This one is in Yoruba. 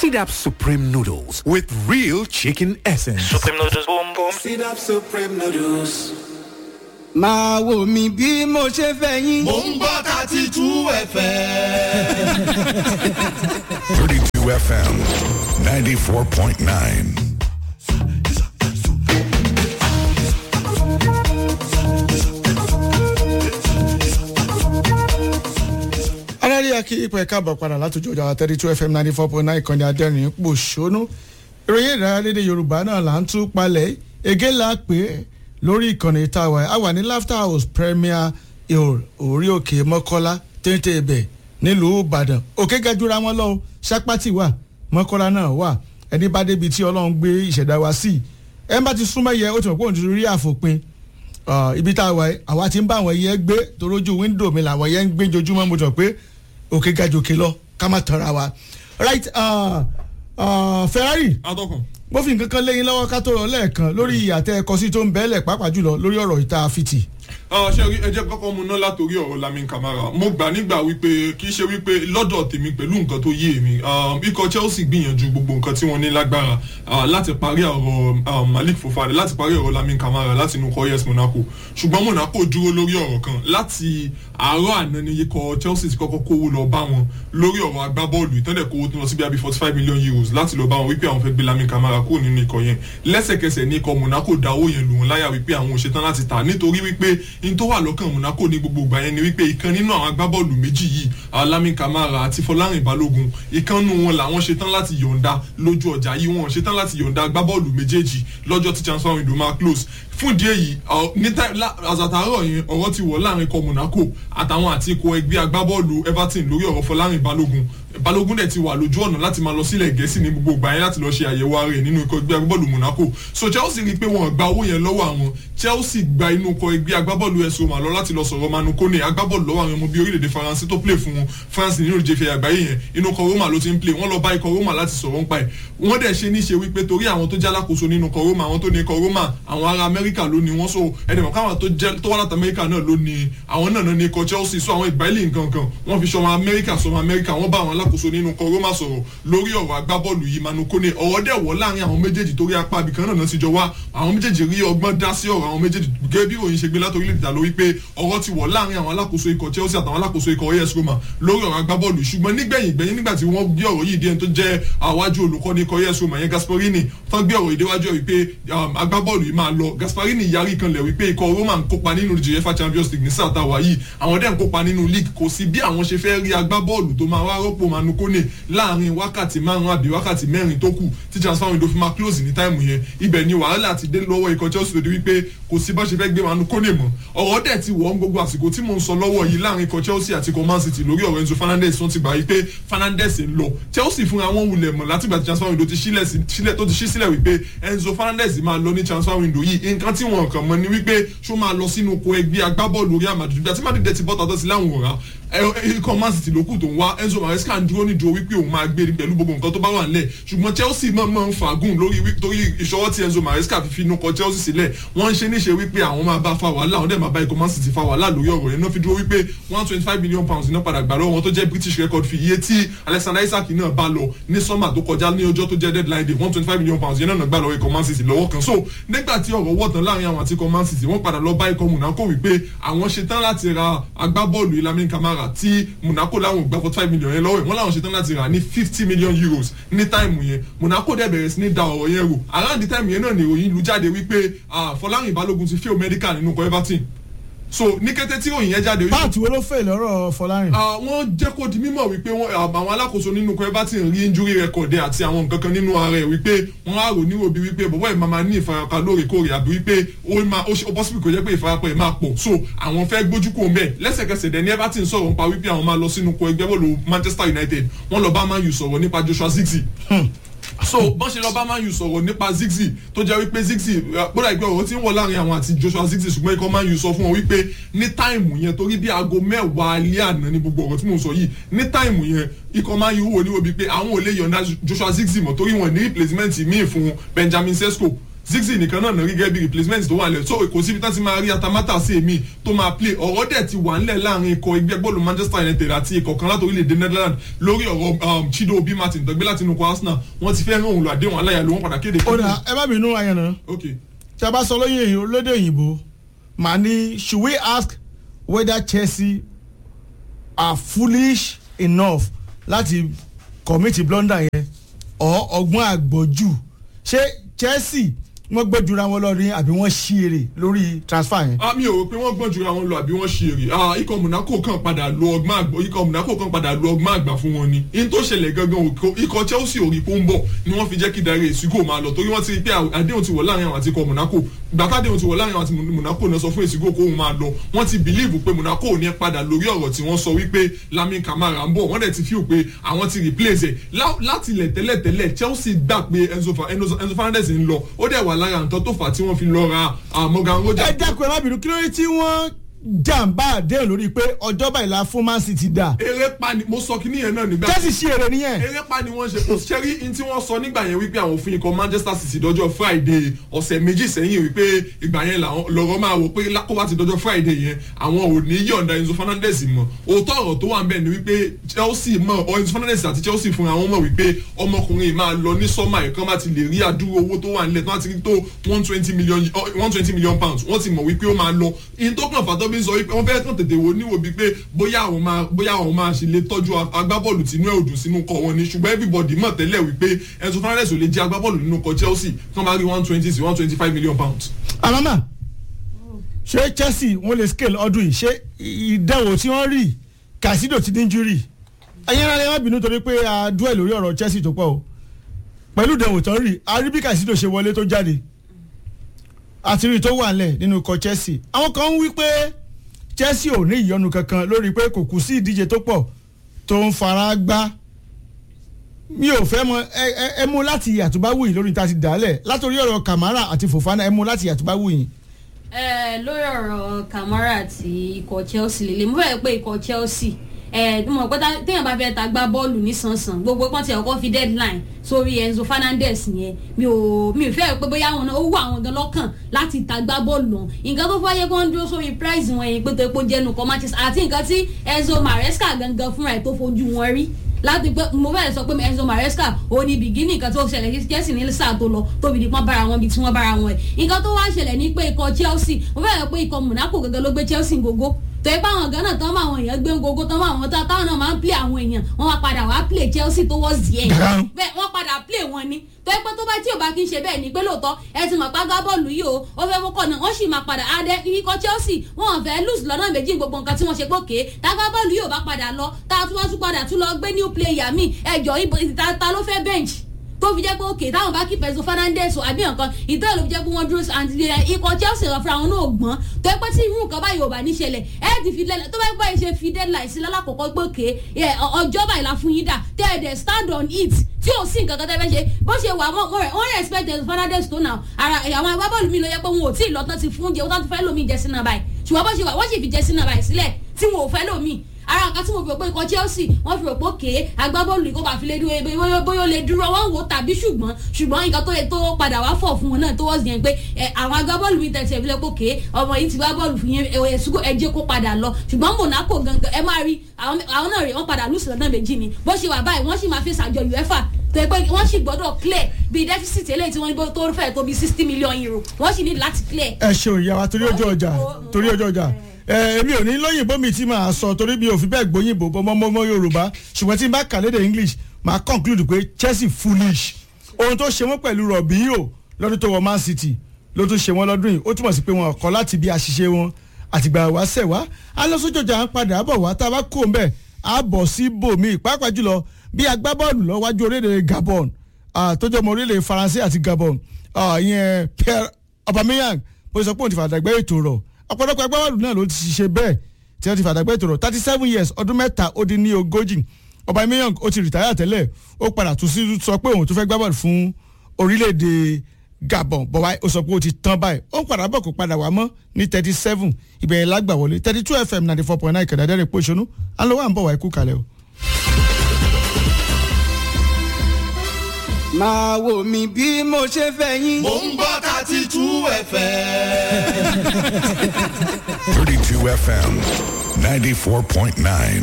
Seed Up Supreme Noodles with real chicken essence. Supreme noodles, boom boom. Seed Up Supreme Noodles. máa wò mí bí mo ṣe fẹ́ yín. mò ń gbọ́ thirty two fm. 32 FM 94.9. aráàlú akí ipò ẹ̀ka àbọ̀ padà látòjú ọjà thirty two fm ninety four point nine ìkànnì adẹ́rìn pò ṣónú ìròyìn ìdárayá lédè yorùbá náà là ń tú palẹ̀ ege la pè é lórí ìkànnì ìtawà a wà ní laughter house premier hill orí òkè mọ́kọ́lá téńté ibẹ̀ nílùú ìbàdàn òkè gajura wọn lọ sápátì wà mọ́kọ́lá náà wà ẹni bá débi tí ọlọ́run gbé ìṣẹ̀dá wa sí ẹ bá ti súnmọ́ yẹ ó ti mọ̀ pé òun ti rí àfòpin ibi tá a wà àwa ti ń bá àwọn yẹn gbé torójú wíńdò mi làwọn yẹn ń gbé jojúmọ́ mo jọ pé òkè gajòkè lọ ká má tọ́ra wa right uh, uh, ferrari atọ́kùn. mo fi nǹkan kan léyìn lọ́wọ́ ká tó rọ lẹ́ẹ̀kan lórí ìyàtẹ̀ ẹ̀kọ́ sí tó ń bẹ́ẹ̀lẹ̀ pàápàá jùlọ lórí ọ̀rọ̀ ìta fìtì. ṣé rí ẹjẹ kọ́kọ́ mu ná látòrí ọ̀rọ̀ lamin kamara mo gbà nígbà wípé kì í ṣe wípé lọ́dọ̀ tèmi pẹ̀lú nǹkan tó yé mi ikọ̀ chelsea gbìyànjú gbogbo nǹkan tí wọ́n ní lágbára láti parí ọ̀rọ̀ malik fofana láti parí ọ̀rọ̀ lamin kamara láti inú kọ́ yes monaco ṣùgbọ́n monaco dúró lórí ọ̀rọ̀ kan láti àárọ̀ àná ni ikọ̀ chelsea ti kọ́kọ́ kówó lọ bá wọn lórí ọ̀rọ̀ agbábọ́ọ̀lù ìtọ́ndẹ̀ kówó tó lọ sí bíi forty five million euros láti lọ bá wọn wípé àwọn fẹ́ gbé lamin kamara kúrò nínú ikọ̀ yẹn lẹ́sẹ̀kẹsẹ̀ ní ikọ̀ monaco dá owó yẹn lù wọ́n láyà wípé àwọn ò ṣetán láti tà nítorí wípé in tó wà lọ́kàn monaco ní gbogbo ìgbà yẹn ni wípé ìkan nínú àwọn agbábọ́ọ̀lù méjì yìí lamin kamara àti fọlárin balógun ìkan nù wọn làwọn ṣetán láti yọ̀ǹda lójú ọjà yìí wọn ṣetán láti yọ̀ǹda agbábọ́ọ̀lù méjèèjì lọ́jọ́ tí transfer window máa close fún ìdí èyí ní àzàtàrọ̀ yẹn ọ̀rọ̀ ti wọ̀ láàrin ikọ̀ monaco àtàwọn àti ikọ̀ ẹgbẹ́ agbábọ́ọ̀lù everton lórí ọ̀rọ̀ fọlárin balógun balógun dẹ̀ ti wà lójú ọ̀nà láti máa lọ sílẹ̀ gẹ̀ẹ́sì ní gbogbo ìgbà yẹn láti lọ ṣe àyẹ̀wò ara rẹ̀ nínú ikọ̀ ẹgbẹ́ agbábọ́ọ̀lù monaco so chelsea rí i pé wọ́n gba owó yẹn lọ́wọ́ àwọn chelsea gba inú ikọ̀ ẹgbẹ́ agbábọ́ọ̀lù ẹ̀sùn mà lọ láti lọ sọ̀rọ̀ manu kone agbábọ́ọ̀lù lọ́wọ́ àwọn ọmọ bíi orílẹ̀-èdè faransé tó play fún france nínú ìjẹ́fẹ̀ àgbáyé yẹn inú ikọ̀ roma ló ti ń play wọ́n lọ bá ikọ̀ roma láti sọ̀rọ̀ ńpa ẹ̀ wọ́n dẹ̀ ṣe níṣe wípé torí àwọn tó jẹ́ alákòóso nínú ikọ̀ roma àwọn tó ní ikọ̀ roma àwọn ará amẹ́ríkà ló ní wọ́n so ẹnìmọ̀ káwọn tó wá láti amẹ́ríkà náà ló ní àwọn náà ní ikọ̀ chelsea so àwọn ìgbàlè nǹkan kan wọ́n fi sọmọ amẹ́ríkà sọmọ amẹ́ríkà wọ́n bá àwọn alákòóso nínú ikọ̀ roma sọ̀rọ̀ lórí ọ̀rọ̀ agbábọ́ọ̀lù yìí manu kone ọ̀rọ̀ dẹ̀ wọ́ láàrin àwọn méjèèjì torí apá abìkan náà ti jọ wá àwọn méjèèjì rí ọgbọ́n dá sí ọ̀rọ̀ àwọn méjèèjì gẹ́gẹ́ bí òyìn ṣe gbé látòrí lè dà lórí pé ọ̀rọ̀ ti wọ̀ láàrin àwọn alákòóso ikọ̀ chelsea àtàwọn alákòóso ikọ̀ as roma lórí ọ̀rọ̀ agbábọ́ọ̀lù ṣùgbọ́n nígbẹ̀yìn gbẹ̀yìn nígbà tí wọ́n gbé ọ̀rọ̀ yìí dé ẹni tó jẹ́ àwájú olùkọ́ni ikọ̀ as roma yẹn gasparini tán gbé ọ̀rọ̀ ìdíwájú ẹ̀ wípé agbábọ́ọ̀lù yìí máa lọ gasparini yarí kanlẹ̀ wípé ikọ̀ roma ń kópa nínú uefa champions league ní sáà táwa yìí àwọn dẹ̀ ń kópa nínú league kò sí bí àwọn ṣe fẹ́ rí agbábọ́ọ̀lù tó máa wá rọ́pò manu kone láàrin wákàtí márùn àbí wákàtí mẹ́rin tó kù tí transfer window fi máa close ní táìmù yẹn ibẹ̀ ni wàhálà ti dé lọ́wọ́ ikọ̀ chelsea lòdì wípé kò sí bá ṣe fẹ́ gbé manu kone mọ́ ọ̀rọ̀ dẹ̀ ti wọ̀ gbogbo àsìkò tí mò ń sọ lọ́wọ́ yìí láàrin ikọ̀ chelsea àti ikọ̀ man city lórí ọ̀rọ̀ enzo fernandez wọ́n ti gbà wípé fernandez ń lọ chelsea fúnra wọn wulẹ̀ mọ̀ látìgbà tí transfer window ti sílẹ̀ tó ti ṣí sílẹ̀ wípé enzo fernandez máa lọ ní transfer window yìí nǹkan tí wọn kàn mọ́ ni wípé ṣó máa lọ sínú oko ẹgbẹ́ agbábọ́ọ̀lù real madrid àti madrid ti bọ́ta tó ti láwọn òra ikọ̀ man city ló kù tó ń wá enzo maresca ń dúró nídúró wípé òun máa gbé pẹ̀lú gbogbo nǹkan tó bá wà nílẹ̀ ṣùgbọ́n chelsea máa máa ń fagùn lórí torí ìṣọwọ́ tí enzo maresca fi fi inú kọ chelsea sílẹ̀ wọ́n ń ṣe níṣe wípé àwọn máa bá fa wàhálà àwọn dẹ̀ máa bá ikọ̀ man city fa wàhálà lórí ọ̀rọ̀ yẹn náà fi dúró wípé one twenty five million pounds iná padà gbà lọ́wọ́ wọn tó jẹ́ british record fi iye tí alexander isaac náà bá lọ ní sọ́mà tó kọjá ní ọjọ́ tó jẹ́ deadline day one twenty five million pounds yẹn náà gbà lọ́wọ́ ikọ̀ man city lọ́wọ́ kan so nígbà tí ọ̀rọ̀ wọ̀ tán láàrin àwọn àti ikọ̀ man city wọ́n padà lọ bá ikọ̀ monaco wípé àwọn ṣetán láti ra agbábọ́ọ̀lù ilamin kamara tí monaco láwọn gba forty five million yẹn lọ́wọ́ wọn láwọn ṣetán láti rà ní fifty million euros ní táìmù yẹn monaco dẹ̀ bẹ̀rẹ̀ sí ní da ọ̀rọ̀ yẹn rò around the time yẹn náà ni ìròyìn lu jáde wípé fọlárin balógun ti fail medical nínú ikọ̀ everton so ní kété tí òyìn yẹn jáde. páàtì wo ló fẹ́ lọ́rọ̀ fọlárin. wọ́n jẹ́ kó di mímọ̀ wípé àwọn alákòóso nínú ikọ̀ everton rí injury record àti àwọn nǹkan kan nínú ara ẹ̀ wípé wọ́n á rò níwò bí wípé bọ̀bọ̀ ẹ̀ máa máa ní ìfarapa lóòrèkóòrè àbí wípé ó possible kò jẹ́ pé ìfarapa ẹ̀ máa pọ̀ so àwọn fẹ́ gbójú kò mẹ́ lẹ́sẹ̀kẹsẹ̀ dẹ̀ ní everton sọ̀rọ̀ nípa wípé àwọn máa lọ sínú ikọ̀ ẹgbẹ́ bọ́ọ̀lù manchester united wọ́n lọ bá man u sọ̀rọ̀ nípa joshua zigzi so bọ́n ṣe lọ bá man u sọ̀rọ̀ nípa zigzi tó jẹ́ wípé zigzi gbọ́dọ̀ ìgbẹ́ ọ̀rọ̀ tí ń wọ̀ láàrin àwọn àti joshua zigzi ṣùgbọ́n ikọ̀ man u sọ fún wọn wípé ní táìmù yẹn torí bí aago mẹ́wàá alẹ́ àná ní gbogbo ọ̀rọ̀ tí mò ń sọ yìí ní táìmù yẹn ikọ̀ man u wò ní wo bíi pé àwọn ò lè yọ̀ǹda joshua zigzi mọ̀ torí wọn ní replacement míì fún benjamin sesko zigzi nìkan náà rí gẹ́gẹ́ bí replacement tó wà lẹ̀ so kò síbi tán ti máa rí atamátà sí èmi tó máa play ọ̀rọ̀ dẹ̀ ti wà ńlẹ̀ láàrin ikọ̀ ẹgbẹ́ bọ́ọ̀lù manchester united àti ikọ̀ kan láti orílẹ̀-èdè netherlands lórí ọ̀rọ̀ um, chido obi martin tó gbé láti inú ikọ̀ arsenal wọ́n ti fẹ́ rán òun lọ àdéhùn aláya ló wọ́n padà kéde. ó dà ẹ má bínú ayẹ̀nà ok tí a bá sọ lóyè èyí olóde òyìnbó màá ní should we ask whether chelsea are foolish enough láti commit blunder yẹn or ọgbọ́n àgbọ̀jù ṣé chelsea wọ́n gbẹ́jura wọn lọ ní àbí wọ́n ṣí èrè lórí transfer yẹn. ah mi ò rò pé wọ́n gbọ́n jura wọn lọ àbí wọ́n ṣe èrè ah ikọ̀ monaco kan padà lo ọgbọ́n àgbà ikọ̀ monaco kan padà lo ọgbọ́n àgbà fún wọn ni in tó ṣẹlẹ̀ gangan òkò ikọ̀ chelsea ò rí pé ó ń bọ̀ ni wọ́n fi jẹ́ kí darí èsìgò máa lọ torí wọ́n ti rí pé àdéhùn ti wọ̀ láàrin àwọn àti ikọ̀ monaco gbàtà àdéhùn ti wọ̀ láàrin àwọn àti monaco náà sọ fún èsìgò kó òun máa lọ wọ́n ti bìlíìfù pé monaco ò ní padà lórí ọ̀rọ̀ tí wọ́n sọ wípé lamin kamara ń bọ̀ wọ́n dẹ̀ ti fíw pé àwọn ti replace ẹ̀ láti ilẹ̀ tẹ́lẹ̀tẹ́lẹ̀ chelsea gbà pé enzo fernandez ń lọ ó dẹ̀ wà lára nǹkan tó fà á tí wọ́n fi lọ ra morgan rogers. ẹ dákun ẹ má bínú kí ló dé tí wọ́n jàǹbá àdéhùn lórí pé ọjọ́ báyìí la fún man city dà eré pa ni mo sọ kí nìyẹn náà nígbà chelsea ṣí èrè nìyẹn. eré pa ni wọ́n ṣe kò ṣẹ́rí in tí wọ́n sọ nígbà yẹn wípé àwọn òfin ikọ̀ manchester city dọ́jọ́ friday ọ̀sẹ̀ méjì sẹ́yìn wípé ìgbà yẹn lọ́rọ́ máa wò pé kó bá ti dọ́jọ́ friday yẹn àwọn ò ní yọ̀ǹda enzo fernandez mọ̀ òótọ́ ọ̀rọ̀ tó wà ń bẹ̀ ni wípé chelsea mọ̀ ọ enzo fernandez àti chelsea fúnra wọn mọ̀ wípé ọmọkùnrin máa lọ ní sọ́mà ẹ̀kan bá ti lè rí àdúró owó tó wà nílẹ̀ tó wá ti rí tó one twenty million one twenty million pounds wọ́n ti mọ̀ wípé ó máa lọ in tó kàn fàtọ́ bí ń sọ wípé wọ́n fẹ́ kàn tètè wo níwò bíi pé bóyá àwọn máa bóyá àwọn máa ṣe lè tọ́jú agbábọ́ọ̀lù tìǹú ẹ̀ òdùn sínú kọ wọn ni ṣùgbọ́n everybody mọ̀ tẹ́lẹ̀ wípé enzo fernandez ò lè jẹ́ agbábọ́ọ̀lù nínú kọ chelsea kán bá rí one twenty sí one twenty five million pounds. àmàmà ṣé chelsea wọn lè scale ọdún yìí ṣé ìdánwò tí wọ́n rí kàṣídò ti ní injury ẹ̀yin ara ẹ̀ má bínú torí pé a dúẹ̀ lórí ọ̀rọ̀ chelsea tó pọ̀ o pẹ̀lú ìdánwò tó ń rí a rí bí kàṣídò ṣe wọlé tó jáde àti rí tó wà nílẹ̀ nínú ikọ̀ chelsea àwọn kan ń wí pé chelsea ò ní ìyọnu kankan lórí pé kò kù sí ìdíje tó pọ̀ tó ń fara gbá mi ò fẹ́ mọ ẹ mú láti àtúbáwù yìí lórí ta ti dálẹ̀ látòrí ọ̀rọ̀ kamara àti fofana ẹ mú láti àtúbáwù yìí. ẹ lórí ọ̀rọ̀ kamara àti ikọ̀ chelsea lè lè mú bẹ́ẹ̀ pé ikọ̀ chelsea ẹ mo mọ̀ pé téèyàn bá fẹ́ ta gbá bọ́ọ̀lù nísànsàn gbogbo pọ́n ti ọkọ̀ fi deadline sórí enzo fernandez yẹn mi ò mi ò fẹ́ pé bóyá àwọn náà ó wù àwọn gan lọ́kàn láti ta gbá bọ́ọ̀lù hàn nǹkan tó fọyẹ́ kó ń dúró sórí price wọn yẹn pé tó epo jẹ́nu kọ́ manchester àti nǹkan tí enzo maresca gangan fúnra ẹ̀ tó fojú wọn rí láti pé mo fẹ́ sọ pé enzo maresca ó ní bìgínì nǹkan tó ṣẹlẹ̀ sí chelsea ní sáà tó lọ tóbi dípọ́n bára wọn bíi tí wọ́n bára wọn ẹ̀ nǹkan tó wá ṣẹlẹ̀ ní pé ikọ̀ chelsea mo fẹ́ sọ pé ikọ̀ monaco gangan ló gbé chelsea gógó tó ipá àwọn gánà tán mọ àwọn èèyàn gbé gogo tán mọ àwọn tá táwọn náà máa ń play àwọn èèyàn wọn wá padà wá play chelsea tó wọ́ zi ẹ̀ bẹ́ẹ̀ wọ́n padà play wọn ni tó ipá tó bá tí ò bá kí n ṣe bẹ́ẹ̀ ni pé lóòótọ́ ẹ ti mọ̀ pé agbábọ́ọ̀lù yìí o ó fẹ́ mọ́kọ̀ náà wọ́n sì máa padà adé ikọ̀ chelsea wọn fẹ́ lose lọ́nà méjì gbogbo nǹkan tí wọ́n ṣe pòkè tágbábọ́ọ̀lù yìí ò bá padà lọ tá a tún wá tún padà tún lọ gbé new player mi ẹjọ́ ibo ta ló fẹ́ bench tó fi jẹ́ pé òkè táwọn bá kí pẹ̀sù fernandez o àbí nǹkan ìtọ́ ló fi jẹ́ pé wọ́n dúró àti ikọ̀ chelsea lọ fúnra wọn náà gbọ́n tó pẹ́ tí irú nǹkan báyìí ò bá ní ṣẹlẹ̀ ẹ ti fi lẹ́lẹ̀ tó bá gbọ́ ìṣe fi deadline sí lálákọ̀ọ́kọ́ pé òkè ọjọ́ báyìí la fún yín dà tẹ́ ẹ dẹ̀ stand on it tí ò sí nǹkan kan tẹ́ fẹ́ ṣe bó ṣe wà wọ́n respect pẹ̀sù fernandez tó nà ara àwọn agbábọ́ọ̀lù mi ló yẹ pé wọn ò tí ì lọ́tàn ti fún oúnjẹ wọ́n ti fẹ́ lómi jẹ sínú báyìí ṣùgbọ́n bó ṣe wà wọ́n sì fi jẹ sínú báyìí sílẹ̀ tí wọn ò fẹ́ lómi ara nǹkan tí mo fi rò pé ikọ̀ chelsea wọ́n fi rò pé òkè agbábọ́ọ̀lù yìí kó bá fi lè dúró bóyá ó lè dúró wọ́n wò tàbí ṣùgbọ́n ṣùgbọ́n nǹkan tó yẹ tó padà wá fọ̀ fún wọn náà tó wọ́n sì yẹn pé àwọn agbábọ́ọ̀lù mi tẹ̀sí ẹ̀ fi lè pé òkè ọmọ yìí ti gbá bọ́ọ̀lù fún yẹn ẹ̀sùnkò ẹ̀jẹ̀ kó padà lọ ṣùgbọ́n monaco gangan ẹ máa rí àwọn náà rè wọ́n padà lùsì lọ́nà méjì ni bó ṣe wà báyìí wọ́n sì máa fi ṣàjọ uefa tó yẹ pé wọ́n sì gbọ́dọ̀ clear bíi deficit eléyìí tí wọ́n ní tó fẹ́ tó bíi sixty million euro wọ́n sì ní láti clear. ẹ ṣeun ìyá wa torí ọjọ́ ọjà torí ọjọ́ ọjà èmi ò ní lóyìnbó mi tí màá sọ torí mi ò fi bẹ́ẹ̀ gbóyìnbó bọ́mọ́mọ́ yorùbá ṣùgbọ́n tí n bá kà lédè english màá conclude pé chelsea foolish ohun tó ṣe wọ́n pẹ̀lú rọ̀bìyò lọ́dún tó wọ man city ló tún ṣe wọ́n lọ́dún yìí ó túmọ̀ sí pé wọn kọ́ láti bí àṣìṣe wọn àtìgbà wá sẹ̀ wá alọ́sọ́jọ́jà ń padà bọ̀ wá tá a bá kó ń bẹ̀ á bọ̀ sí bòmí pàápàá jùlọ bí agbábọ́ọ̀lù lọ wájú orílẹ̀ gabon tójọ́ mọ orílẹ̀ faransé àti gabon ìyẹn pierre aubameyang bó sọ pé òun ti fàdàgbẹ́ ètò rọ̀ ọ̀pọ̀lọpọ̀ agbábọ́ọ̀lù náà ló ti ṣe bẹ́ẹ̀ tí wọ́n ti fàdàgbẹ́ ètò rọ̀ thirty seven years ọdún mẹ́ta ó dín ní ogójì aubameyang ó ti rìtáyà tẹ́lẹ̀ ó padà tún sí sọ pé òun tó fẹ́ gbábọ́ọ̀lù fún orílẹ̀-èdè gabon bọ̀wá ó sọ pé ó ti tán báyìí ó ń padà bọ̀ kó padà wá mọ́ ní thirty seven ìbẹ̀rẹ̀ lágbà wọlé thirty two fm ninety four point nine kẹ̀dẹ́dẹ́rẹ́ pọ̀ṣọ́nù alówó à ń bọ̀ wá ikú kalẹ̀ o. máa wò mí bí mo ṣe fẹ́ yín. Mo ń gbọ́ thirty two FM. 32 FM 94.9.